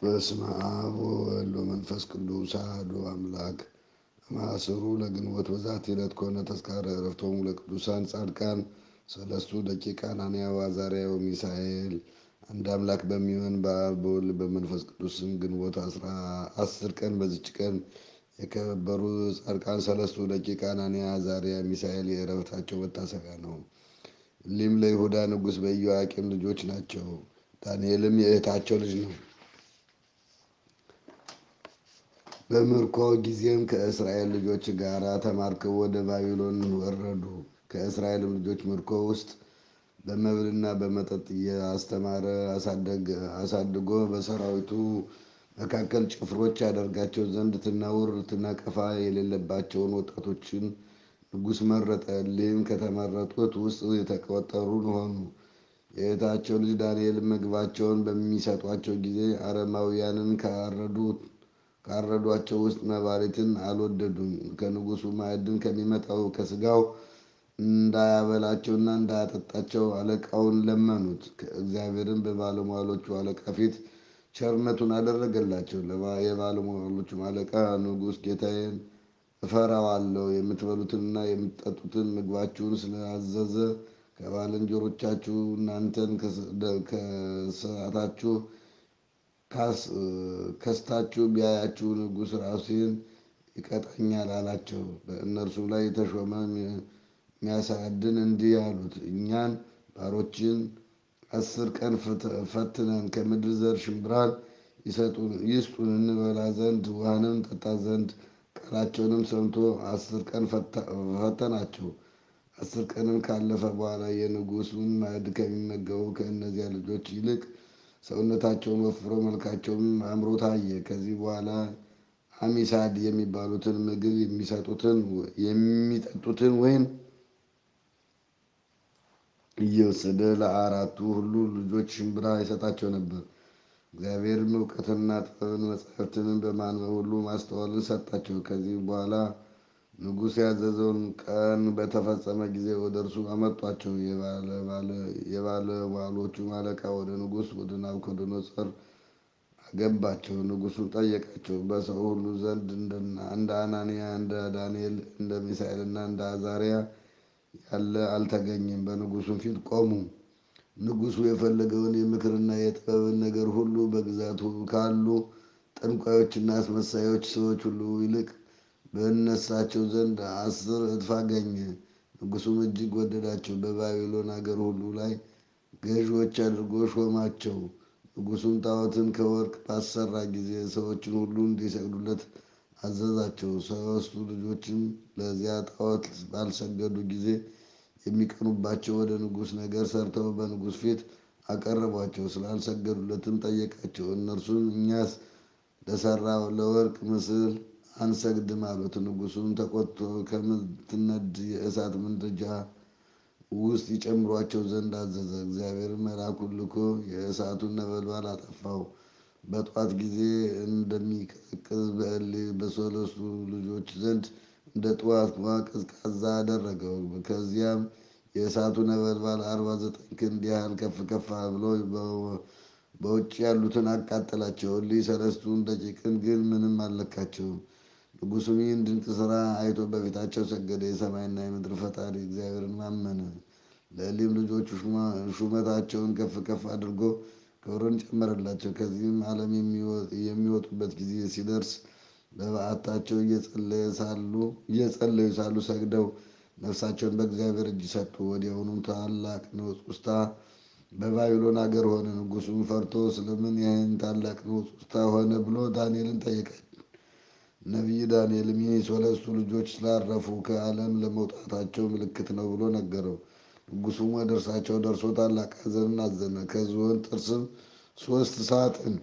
በስመ አብ ወወልድ ወመንፈስ ቅዱስ አሐዱ አምላክ ማእሰሩ ለግንቦት በዛቲ ዕለት ኮነ ተዝካረ ዕረፍቶሙ ለቅዱሳን ጻድቃን ሰለስቱ ደቂቀ ሐናንያ ወአዛርያ ወሚሳኤል። አንድ አምላክ በሚሆን በአብ በወልድ በመንፈስ ቅዱስ ስም ግንቦት አስር ቀን በዚች ቀን የከበሩ ጻድቃን ሰለስቱ ደቂቀ ሐናንያ፣ አዛርያ፣ ሚሳኤል የዕረፍታቸው መታሰቢያ ነው። እሊህም ለይሁዳ ንጉሥ በኢዮአቄም ልጆች ናቸው። ዳንኤልም የእህታቸው ልጅ ነው። በምርኮ ጊዜም ከእስራኤል ልጆች ጋር ተማርከው ወደ ባቢሎን ወረዱ። ከእስራኤልም ልጆች ምርኮ ውስጥ በመብልና በመጠጥ እያስተማረ አሳድጎ በሰራዊቱ መካከል ጭፍሮች ያደርጋቸው ዘንድ ትናውር ትነቀፋ የሌለባቸውን ወጣቶችን ንጉሥ መረጠ። እሊህም ከተመረጡት ውስጥ የተቆጠሩ ሆኑ። የእህታቸው ልጅ ዳንኤል ምግባቸውን በሚሰጧቸው ጊዜ አረማውያንን ካረዷቸው ውስጥ መባሪትን አልወደዱም። ከንጉሡ ማዕድን ከሚመጣው ከስጋው እንዳያበላቸውና እንዳያጠጣቸው አለቃውን ለመኑት። እግዚአብሔርን በባለሟሎቹ አለቃ ፊት ቸርነቱን አደረገላቸው። የባለሟሎቹም አለቃ ንጉሥ ጌታዬን እፈራዋለሁ፣ የምትበሉትንና የምትጠጡትን ምግባችሁን ስላዘዘ ከባልንጀሮቻችሁ እናንተን ከስራታችሁ ከስታችሁ ቢያያችሁ ንጉሥ ራሴን ይቀጣኛል አላቸው። በእነርሱም ላይ የተሾመ የሚያሳድን እንዲህ አሉት፣ እኛን ባሮችን አስር ቀን ፈትነን ከምድር ዘር ሽምብራን ይስጡን እንበላ ዘንድ ውሃንም ጠጣ ዘንድ ቃላቸውንም ሰምቶ አስር ቀን ፈተናቸው። አስር ቀንም ካለፈ በኋላ የንጉሡን ማዕድ ከሚመገቡ ከእነዚያ ልጆች ይልቅ ሰውነታቸውን ወፍሮ መልካቸውም አምሮ ታየ። ከዚህ በኋላ አሚሳድ የሚባሉትን ምግብ የሚሰጡትን የሚጠጡትን ወይን እየወሰደ ለአራቱ ሁሉ ልጆች ሽምብራ ይሰጣቸው ነበር። እግዚአብሔርም እውቀትንና ጥበብን መጻሕፍትንም በማንበብ ሁሉ ማስተዋልን ሰጣቸው። ከዚህ በኋላ ንጉሥ ያዘዘውን ቀን በተፈጸመ ጊዜ ወደ እርሱ አመጧቸው። የባለሟሎቹም አለቃ ወደ ንጉሥ ወደ ናቡከደነፆር አገባቸው። ንጉሡም ጠየቃቸው። በሰው ሁሉ ዘንድ እንደ አናንያ፣ እንደ ዳንኤል፣ እንደ ሚሳኤልና እንደ አዛርያ ያለ አልተገኘም። በንጉሡም ፊት ቆሙ። ንጉሡ የፈለገውን የምክርና የጥበብን ነገር ሁሉ በግዛቱ ካሉ ጠንቋዮችና አስመሳዮች ሰዎች ሁሉ ይልቅ በእነሳቸው ዘንድ አስር እጥፍ አገኘ። ንጉሡም እጅግ ወደዳቸው። በባቢሎን አገር ሁሉ ላይ ገዥዎች አድርጎ ሾማቸው። ንጉሡም ጣዖትን ከወርቅ ባሰራ ጊዜ ሰዎችን ሁሉ እንዲሰግዱለት አዘዛቸው። ሦስቱ ልጆችም ለዚያ ጣዖት ባልሰገዱ ጊዜ የሚቀኑባቸው ወደ ንጉሥ ነገር ሰርተው በንጉሥ ፊት አቀረቧቸው። ስላልሰገዱለትም ጠየቃቸው። እነርሱም እኛስ ለሠራው ለወርቅ ምስል አንሰግድም አሉት። ንጉሡም ተቆጥቶ ከምትነድ የእሳት ምድጃ ውስጥ ይጨምሯቸው ዘንድ አዘዘ። እግዚአብሔርም መልአኩን ልኮ የእሳቱን ነበልባል አጠፋው። በጧት ጊዜ እንደሚቀዘቅዝ በእልህ በሰለስቱ ልጆች ዘንድ እንደ ጠዋት ውሃ ቀዝቃዛ አደረገው። ከዚያም የእሳቱ ነበልባል አርባ ዘጠኝ ክንድ ያህል ከፍ ከፍ ብሎ በውጭ ያሉትን አቃጠላቸው። እሊህ ሰለስቱን ደቂቅን ግን ምንም አልነካቸውም። ንጉሡም ይህን ድንቅ ሥራ አይቶ በፊታቸው ሰገደ። የሰማይና የምድር ፈጣሪ እግዚአብሔርን አመነ። ለእሊህም ልጆቹ ሹመታቸውን ከፍ ከፍ አድርጎ ክብርን ጨመረላቸው። ከዚህም ዓለም የሚወጡበት ጊዜ ሲደርስ በበዓታቸው እየጸለዩ ሳሉ ሰግደው ነፍሳቸውን በእግዚአብሔር እጅ ሰጡ። ወዲያውኑም ታላቅ ንውጽውጽታ በባቢሎን አገር ሆነ። ንጉሡም ፈርቶ ስለምን ይህን ታላቅ ንውጽውጽታ ሆነ ብሎ ዳንኤልን ጠየቀ። ነቢይ ዳንኤልም ይህ ሰለስቱ ልጆች ስላረፉ ከዓለም ለመውጣታቸው ምልክት ነው ብሎ ነገረው። ንጉሡም ወደ እርሳቸው ደርሶ ታላቅ ሐዘንን አዘነ። ከዝሆን ጥርስም ሦስት ሳጥን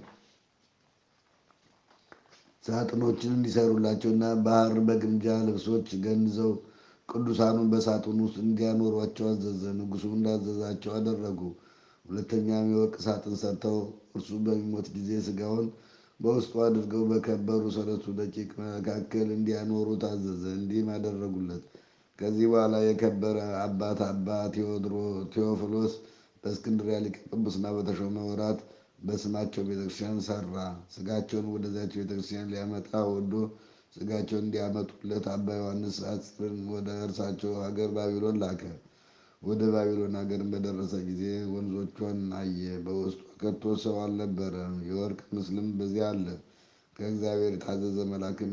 ሳጥኖችን እንዲሰሩላቸውና በሐር በግምጃ ልብሶች ገንዘው ቅዱሳኑን በሳጥን ውስጥ እንዲያኖሯቸው አዘዘ። ንጉሡም እንዳዘዛቸው አደረጉ። ሁለተኛም የወርቅ ሳጥን ሰርተው እርሱ በሚሞት ጊዜ ሥጋውን በውስጡ አድርገው በከበሩ ሰለስቱ ደቂቅ መካከል እንዲያኖሩት አዘዘ። እንዲህም አደረጉለት። ከዚህ በኋላ የከበረ አባት አባ ቴዎፍሎስ በእስክንድርያ ሊቀ ጵጵስና በተሾመ ወራት በስማቸው ቤተክርስቲያን ሰራ። ስጋቸውን ወደዚያች ቤተክርስቲያን ሊያመጣ ወዶ ስጋቸውን እንዲያመጡለት አባ ዮሐንስ አጽርን ወደ እርሳቸው ሀገር ባቢሎን ላከ። ወደ ባቢሎን ሀገር በደረሰ ጊዜ ወንዞቿን አየ። በውስጧ ከቶ ሰው አልነበረም። የወርቅ ምስልም በዚያ አለ። ከእግዚአብሔር የታዘዘ መልአክም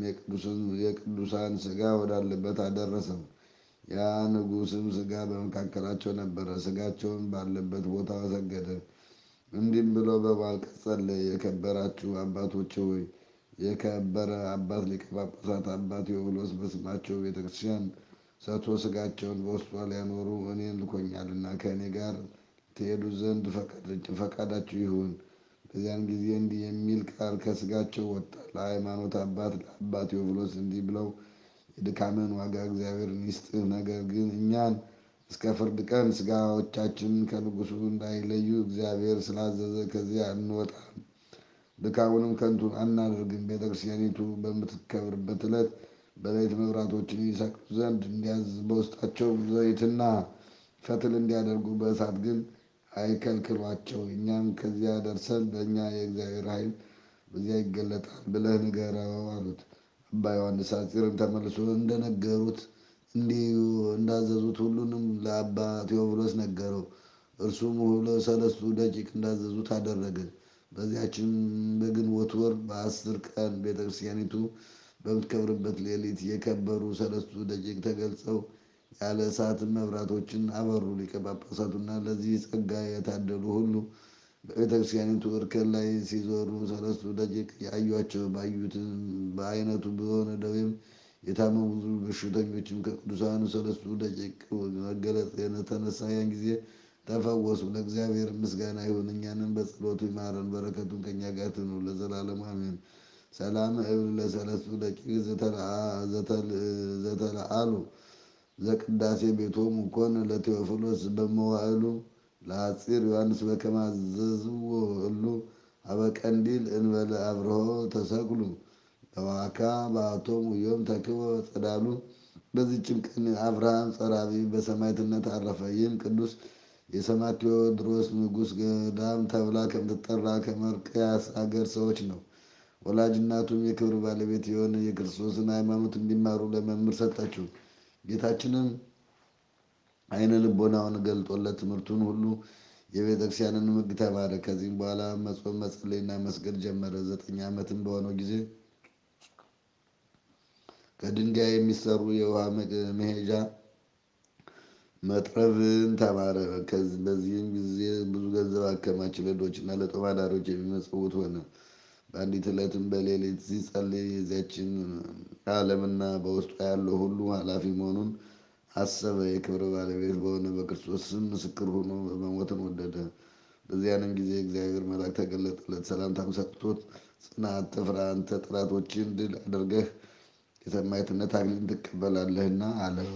የቅዱሳን ስጋ ወዳለበት አደረሰው። ያ ንጉሥም ስጋ በመካከላቸው ነበረ። ስጋቸውን ባለበት ቦታ ሰገደ። እንዲህም ብሎ በማልቀስ ጸለየ። የከበራችሁ አባቶች ሆይ የከበረ አባት ሊቀ ጳጳሳት አባ ቴዎፍሎስ በስማቸው ቤተክርስቲያን ሰጥቶ ስጋቸውን በውስጧ ሊያኖሩ እኔን ልኮኛልና ከእኔ ጋር ትሄዱ ዘንድ ፈቃዳችሁ ይሁን። በዚያን ጊዜ እንዲህ የሚል ቃል ከስጋቸው ወጣ። ለሃይማኖት አባት ለአባ ቴዎፍሎስ እንዲህ ብለው የድካምን ዋጋ እግዚአብሔርን ይስጥህ። ነገር ግን እኛን እስከ ፍርድ ቀን ስጋዎቻችንን ከንጉሱ እንዳይለዩ እግዚአብሔር ስላዘዘ ከዚያ አንወጣም። ድካሙንም ከንቱ አናደርግም። ቤተክርስቲያኒቱ በምትከብርበት ዕለት በሌሊት መብራቶችን ይሰቅሉ ዘንድ እንዲያዝ በውስጣቸው ዘይትና ፈትል እንዲያደርጉ በእሳት ግን አይከልክሏቸው። እኛም ከዚያ ደርሰን ለእኛ የእግዚአብሔር ኃይል በዚያ ይገለጣል ብለህ ንገረው አሉት። አባ ዮሐንስ ሐጺርም ተመልሶ እንደነገሩት እንዲሁ እንዳዘዙት ሁሉንም ለአባ ቴዎፍሎስ ነገረው። እርሱም ሰለስቱ ደቂቅ እንዳዘዙት አደረገ። በዚያችም በግንቦት ወር በአስር ቀን ቤተክርስቲያኒቱ በምትከብርበት ሌሊት የከበሩ ሰለስቱ ደቂቅ ተገልጸው ያለ እሳት መብራቶችን አበሩ። ሊቀ ጳጳሳቱና ለዚህ ጸጋ የታደሉ ሁሉ በቤተክርስቲያኒቱ እርከን ላይ ሲዞሩ ሰለስቱ ደቂቅ ያዩአቸው። ባዩትም በአይነቱ በሆነ ደዌም የታመሙ ብዙ በሽተኞችም ከቅዱሳኑ ሰለስቱ ደቂቅ መገለጥ የተነሳ ያን ጊዜ ተፈወሱ። ለእግዚአብሔር ምስጋና ይሁን፣ እኛንም በጸሎቱ ይማረን፣ በረከቱን ከእኛ ጋር ትኑር ለዘላለሙ አሜን። ሰላም እብል ለሰለስቱ ደቂቅ ዘተለአሉ ዘቅዳሴ ቤቶሙ ኮነ ለቴዎፍሎስ በመዋዕሉ ለሐጺር ዮሐንስ በከመ አዘዝዎ እሉ አበቀንዲል እንበለ አብርሆ ተሰቅሉ በዋካ በአቶሙ ዮም ተክቦ ጸዳሉ። በዚህችም ቀን አብርሃም ጸራቢ በሰማዕትነት አረፈ። ይህም ቅዱስ የሰማዕት ቴዎድሮስ ንጉሥ ገዳም ተብላ ከምትጠራ ከመርቅያስ አገር ሰዎች ነው። ወላጅ እናቱም የክብር ባለቤት የሆነ የክርስቶስን ሃይማኖት እንዲማሩ ለመምህር ሰጠችው። ጌታችንም አይነ ልቦናውን ገልጦለት ትምህርቱን ሁሉ የቤተክርስቲያንን ሕግ ተማረ። ከዚህም በኋላ መጾም መጸለይና መስገድ ጀመረ። ዘጠኝ ዓመትም በሆነው ጊዜ ከድንጋይ የሚሰሩ የውሃ መሄጃ መጥረብን ተማረ። በዚህም ጊዜ ብዙ ገንዘብ አከማቸ። ለድሆችና ለጦም አዳሪዎች የሚመጸውት ሆነ። በአንዲት ዕለትም በሌሊት ሲጸልይ የዚያችን ዓለምና በውስጧ ያለው ሁሉ ኃላፊ መሆኑን አሰበ። የክብር ባለቤት በሆነ በክርስቶስ ስም ምስክር ሆኖ መሞትን ወደደ። በዚያንም ጊዜ እግዚአብሔር መልአክ ተገለጠለት። ሰላምታም ሰጥቶት ጽና፣ አትፍራ፣ አንተ ጠላቶችን ድል አድርገህ የሰማዕትነት አክሊልን ትቀበላለህና አለው።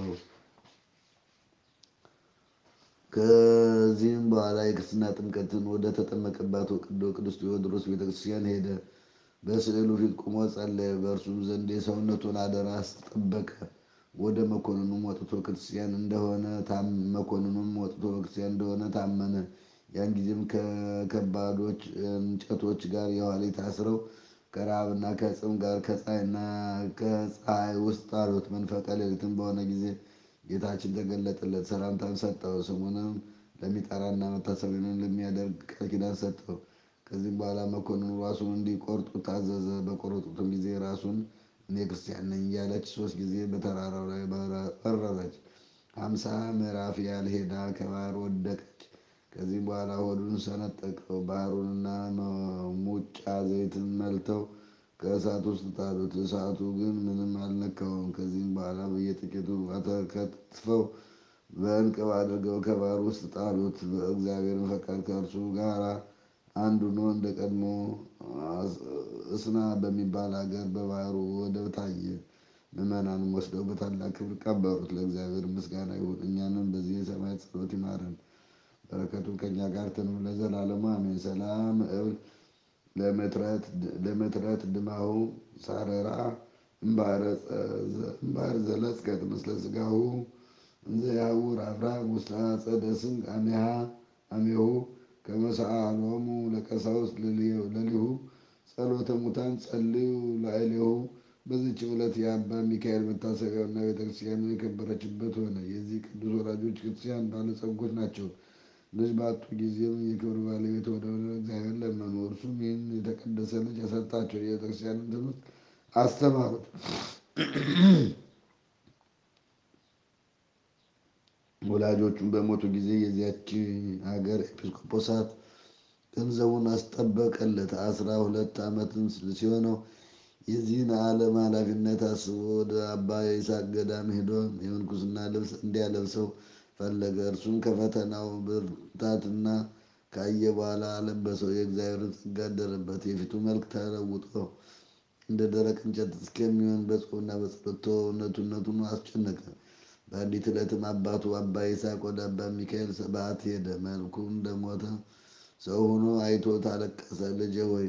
ከዚህም በኋላ የክርስትና ጥምቀትን ወደ ተጠመቀባት ወቅዶ ቅዱስ ቴዎድሮስ ቤተክርስቲያን ሄደ። በስዕሉ ፊት ቁሞ ጸለየ። በእርሱም ዘንድ የሰውነቱን አደራ አስጠበቀ። ወደ መኮንኑም ወጥቶ ክርስቲያን እንደሆነ መኮንኑም ወጥቶ ክርስቲያን እንደሆነ ታመነ። ያን ጊዜም ከከባዶች እንጨቶች ጋር የኋሊት አስረው ከረሃብና ከጽም ጋር ከፀሐይና ከፀሐይ ውስጥ ጣሉት። መንፈቀ ሌሊትም በሆነ ጊዜ ጌታችን ተገለጠለት፣ ሰላምታን ሰጠው። ስሙንም ለሚጠራና መታሰቢያንም ለሚያደርግ ቃል ኪዳን ሰጠው። ከዚህም በኋላ መኮንኑ ራሱን እንዲቆርጡ ታዘዘ። በቆረጡትም ጊዜ ራሱን እኔ ክርስቲያን ነኝ እያለች ሶስት ጊዜ በተራራው ላይ በረረች። ሀምሳ ምዕራፍ ያህል ሄዳ ከባህር ወደቀች። ከዚህም በኋላ ሆዱን ሰነጠቀው። ባህሩንና ሙጫ ዘይትን መልተው ከእሳት ውስጥ ጣሉት። እሳቱ ግን ምንም አልነካውም። ከዚህም በኋላ በየጥቂቱ አተከትፈው በእንቅብ አድርገው ከባህር ውስጥ ጣሉት። በእግዚአብሔርን ፈቃድ ከእርሱ ጋር አንድ ሆኖ እንደ ቀድሞ እስና በሚባል ሀገር በባህሩ ወደብ ታየ። ምዕመናንም ወስደው በታላቅ ክብር ቀበሩት። ለእግዚአብሔር ምስጋና ይሁን፣ እኛንም በዚህ የሰማዕት ጸሎት ይማረን፣ በረከቱን ከእኛ ጋር ትኑር ለዘላለሙ አሜን። ሰላም እብል ለመትረት ድማሁ ሳረራ እምባሕር ዘለስከት ምስለ ሥጋሁ እንዘ ያዕውር አብርሃም ውስተ አጸደ ስንቅ አሜሃ አሜሁ ከመሰአሎሙ ለቀሳውስት ለሊሁ ጸሎተ ሙታን ጸልዩ ላዕሌሁ። በዚች ዕለት የአባ ሚካኤል መታሰቢያውና ቤተክርስቲያኑ የከበረችበት ሆነ። የዚህ ቅዱስ ወላጆች ክርስቲያን ባለጸጎች ናቸው። ልጅ ባጡ ጊዜም የክብር ባለቤት ወደሆነ እግዚአብሔር ለመኑ። እርሱም ይህን የተቀደሰ ልጅ ሰጣቸው። የቤተክርስቲያንን ትምህርት አስተማሩት። ወላጆቹም በሞቱ ጊዜ የዚያች ሀገር ኤጲስቆጶሳት ገንዘቡን አስጠበቀለት። አስራ ሁለት ዓመትም ሲሆነው የዚህን ዓለም ኃላፊነት አስቦ ወደ አባ ይስሐቅ ገዳም ሄዶ የምንኩስና ልብስ እንዲያለብሰው ፈለገ። እርሱም ከፈተናው ብርታትና ካየ በኋላ አለበሰው። የእግዚአብሔርን ጸጋ አደረበት። የፊቱ መልክ ተለውጦ እንደ ደረቅ እንጨት እስከሚሆን በጾምና በጸሎት ተወው። አስጨነቀ። በአንዲት ዕለትም አባቱ አባ ይስሐቅ ወደ አባ ሚካኤል በዓት ሄደ። መልኩ እንደሞተ ሰው ሆኖ አይቶት አለቀሰ። ልጄ ሆይ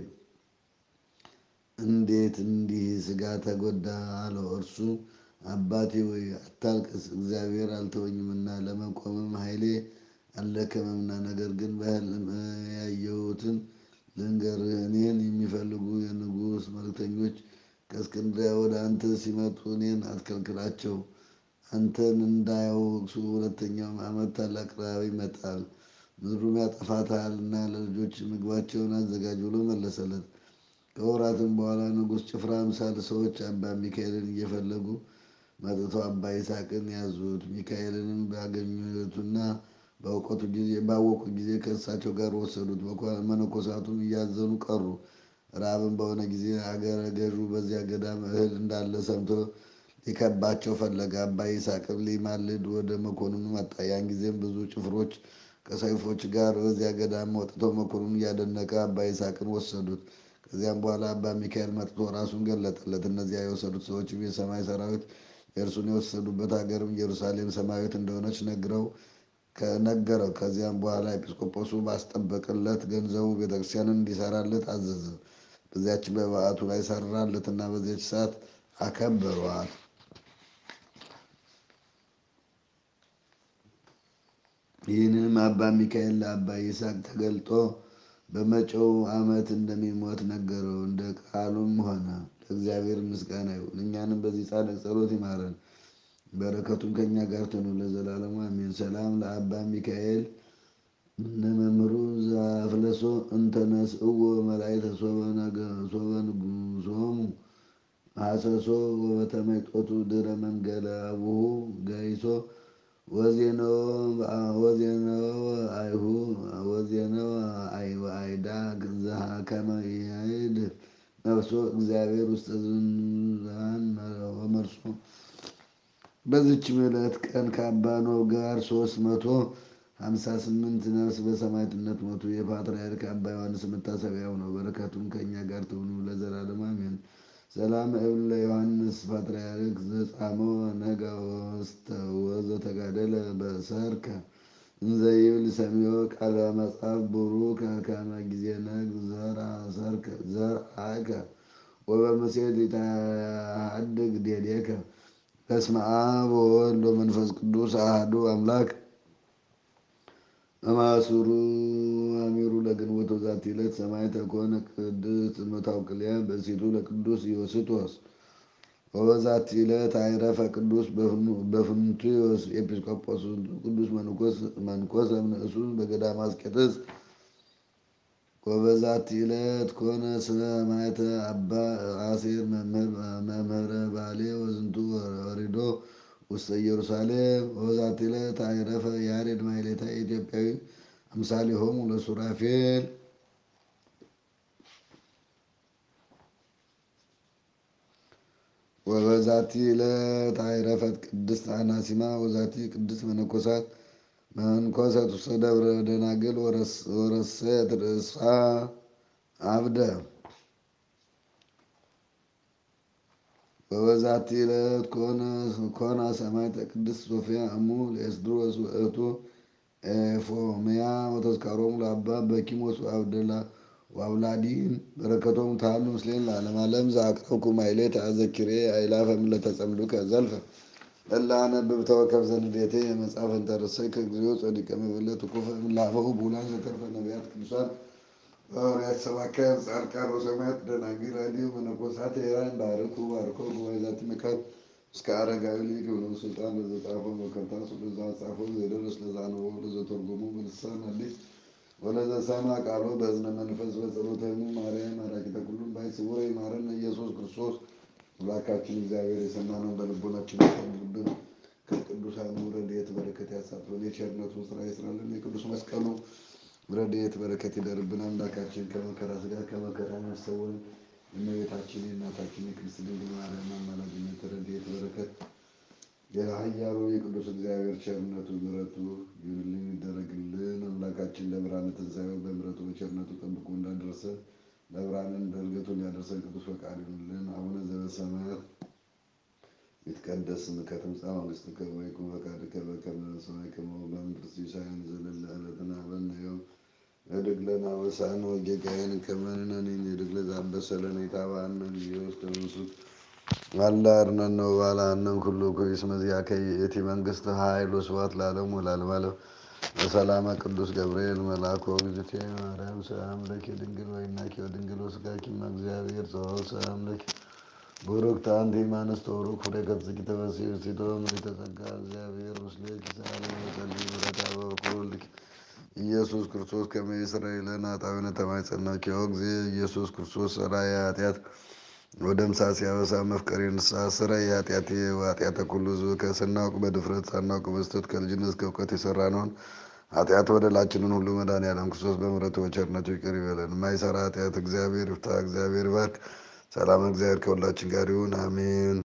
እንዴት እንዲህ ሥጋ ተጎዳ? አለው። እርሱ አባቴ ሆይ አታልቅስ፣ እግዚአብሔር አልተወኝምና ለመቆምም ኃይሌ አልደከመምና። ነገር ግን በሕልም ያየሁትን ልንገርህ። እኔን የሚፈልጉ የንጉሥ መልእክተኞች ከእስክንድርያ ወደ አንተ ሲመጡ እኔን አትከልክላቸው፣ አንተን እንዳያወግሱ። ሁለተኛውም ዓመት ታላቅ ረሃብ ይመጣል፣ ምድሩም ያጠፋታልና ለልጆች ምግባቸውን አዘጋጅ ብሎ መለሰለት። ከወራትም በኋላ ንጉሥ ጭፍራ አምሳል ሰዎች አባ ሚካኤልን እየፈለጉ መጥተው አባ ይስሐቅን ያዙት። ሚካኤልንም ባገኙትና ባወቁት ጊዜ ባወቁ ጊዜ ከእሳቸው ጋር ወሰዱት። መነኮሳቱም እያዘኑ ቀሩ። ራብም በሆነ ጊዜ አገረ ገዡ በዚያ ገዳም እህል እንዳለ ሰምቶ ሊከባቸው ፈለገ። አባ ይስሐቅም ሊማልድ ወደ መኮንኑ መጣ። ያን ጊዜም ብዙ ጭፍሮች ከሰይፎች ጋር በዚያ ገዳም ወጥተው መኮንኑን እያደነቀ አባ ይስሐቅን ወሰዱት። ከዚያም በኋላ አባ ሚካኤል መጥቶ ራሱን ገለጠለት። እነዚያ የወሰዱት ሰዎችም የሰማይ ሰራዊት የእርሱን የወሰዱበት ሀገርም ኢየሩሳሌም ሰማያዊት እንደሆነች ነግረው ከነገረው። ከዚያም በኋላ ኤጲስቆጶሱ ባስጠበቅለት ገንዘቡ ቤተክርስቲያንን እንዲሰራለት አዘዘ። በዚያች በበዓቱ ላይ ሰራለትና በዚያች ሰዓት አከበሯት። ይህንንም አባ ሚካኤል ለአባ ይስሐቅ ተገልጦ በመጪው ዓመት እንደሚሞት ነገረው። እንደ ቃሉም ሆነ። ለእግዚአብሔር ምስጋና ይሁን፣ እኛንም በዚህ ጻድቅ ጸሎት ይማረን፣ በረከቱም ከእኛ ጋር ትኑር ለዘላለሙ አሜን። ሰላም ለአባ ሚካኤል እነ መምህሩ ዘአፍለሶ እንተነስእዎ መላእክተ ሶበ ንጉሶሙ ሐሰሶ ወበተመይጦቱ ድረ መንገለ አቡሁ ገይሶ ወዜነወ አይሁ ወዜነወ አይዳ ዘሀከመ ይሄድ ነፍሶ እግዚአብሔር ውስተ ዝንዛን ወመርሶ። በዚችም ዕለት ቀን ከአባ ኖህ ጋር ሶስት መቶ ሀምሳ ስምንት ነፍስ በሰማዕትነት ሞቱ። የፓትርያርክ አባ ዮሐንስ መታሰቢያው ነው። በረከቱም ከእኛ ጋር ትሁኑ ለዘላለሙ አሜን። ሰላም እብል ለዮሐንስ ፓትርያርክ ዘጻሞ ነጋ ወስተ ወዘተጋደለ በሰርከ እንዘ ይብል ሰሚዮ ቃለ መጽሐፍ ቡሩከ ከመ ጊዜ ነግ ዘርአከ ወበምሴት ይትሐደግ ዴዴከ። በስመ አብ ወወልድ ወመንፈስ ቅዱስ አሐዱ አምላክ እምአሱሩ አሚሩ ለግንቦት ወዛቲ ዕለት ሰማዕት ኮነ ቅድስት መታውቅልያ ብእሲቱ ለቅዱስ ዮስጦስ። ወበዛቲ ዕለት አይረፈ ቅዱስ በፍኑትዮስ ኤጲስቆጶስ ቅዱስ መንኮሰ እምንእሱ በገዳመ አስቄጥስ። ወበዛቲ ዕለት ኮነ ሰማዕተ አባ አሴር መምህረ ባሌ ወዝንቱ ወሪዶ ውስተ ኢየሩሳሌም። ወበዛቲ ዕለት አይረፈ ያሬድ ማሕሌታይ ኢትዮጵያዊ አምሳሊሆሙ ለሱራፌል። ወበዛቲ ዕለት አይረፈት ቅድስት አናሲማ ወዛቲ ቅድስት መነኮሳት መንኮሰት ውስተ ደብረ ደናግል ወረሰት ርእሳ አብደ። ወበዛቲ ዕለት ኮና ሰማዕተ ቅድስት ሶፊያ እሙ ለኤስድሮስ ውእቱ ኤፎምያ ወተዝካሮሙ ለአባ በኪሞስ ወአብላዲን በረከቶሙ ተሃሉ ምስሌነ ለዓለመ ዓለም። ዘአቅረብኩ ማሕሌተ አዘኪሬ አእላፈ እምእለ ተጸምዱከ ዘልፈ እለ አነብብ ተወከፍ ዘንዴቴ የመጽሐፈን ተረሰይ ከግዚኦ ጸዲቀ መበለት ኩፈ እምአበው ቡላን ዘተርፈ ነቢያት ቅዱሳን ሐዋርያት ሰባክያን ጻድቃን ወሰማዕታት ደናግል አልዮ መነኮሳት ሄራን ባርኩ ባርኮ ጉባኤ ዛቲ መካን እስከ አረጋዊ ልጅ የሆነው ስልጣን ለዘጻፎ በከርታስ ለዛ ጻፎ ዘደረስ ለዛ ነው ለዘተርጎሙ በልሳን አዲስ ወለዘ ሰማ ቃሎ በእዝነ መንፈስ በጸሎተሙ ማርያም አራቂተ ኩሉም ባይ ስውረ ይማረን ኢየሱስ ክርስቶስ አምላካችን እግዚአብሔር የሰማነውን በልቦናችን ያሳድርብን። ከቅዱሳኑ ረድኤት በረከት ያሳትፈን። የቸርነቱን ስራ ይስራልን። የቅዱስ መስቀሉ ረድኤት በረከት ይደርብን። አምላካችን ከመከራ ስጋ ከመከራ ያሰወን። የእመቤታችን የእናታችን የቅድስት ድንግል ማርያም አማላጅነት ረድኤት በረከት የኃያሉ የቅዱስ እግዚአብሔር ቸርነቱ ምሕረቱ ይሁንልን ይደረግልን። አምላካችን ለብርሃነ ትንሣኤው በምሕረቱ በቸርነቱ ጠብቆ እንዳደረሰን ለብርሃንን በእርገቱ ሊያደርሰን ቅዱስ ፈቃድ ይሁንልን። አቡነ ዘበሰማያት ይትቀደስ ስምከ ትምጻእ መንግሥትከ ወይኩን ፈቃድከ በከመ በሰማይ ከማሁ በምድር ሲሳየን ዘለለ ዕለትነ ሀበነ ዮም ንኅድግ ለነ አበሳነ ወጌጋየነ ከመ ንሕነኒ ንኅድግ ለዘአበሰ ለነ ኢታብአነ እግዚኦ ውስተ መንሱት አላ አርኅነነ ወባልሐነ ኩሉ ኩይስ መዚአከ ይእቲ መንግሥት ኃይል ወስብሐት ለዓለሙ ወለዓለመ ዓለም በሰላመ ቅዱስ ገብርኤል መልአክ ወእግዝእትየ ማርያም ሰላም ለኪ ድንግል ወይናኪ ወድንግል ወሥጋኪ እም እግዚአብሔር ጸባኦ ሰላም ለኪ ቡርክት አንቲ እምአንስት ወቡሩክ ፍሬ ከርሥኪ ተፈሥሒ ፍሥሕት ምልዕተ ጸጋ እግዚአብሔር ምስሌኪ ሰአሊ ወጸልዪ ምሕረተ በኩልኪ ኢየሱስ ክርስቶስ ከመ ይስረይ ለነ ኃጣውኢነ ተማኅፀንኪ ኦ እግዚእ ኢየሱስ ክርስቶስ ሠራየ ኃጢአት ወደምሳሴ አበሳ መፍቀሬ ንስሐ ስረይ ኃጢአቴ ወኃጢአተ ኩሉ ሕዝብ ከስናውቅ በድፍረት ሳናውቅ በስህተት ከልጅነት እስከ እውቀት የሰራነውን ኃጢአት በደላችንን ሁሉ መድኃኔዓለም ክርስቶስ በምሕረቱ በቸርነቱ ይቅር ይበለን። የማይሰራ ኃጢአት እግዚአብሔር ይፍታ። እግዚአብሔር ይባርክ። ሰላም እግዚአብሔር ከሁላችን ጋር ይሁን፣ አሜን።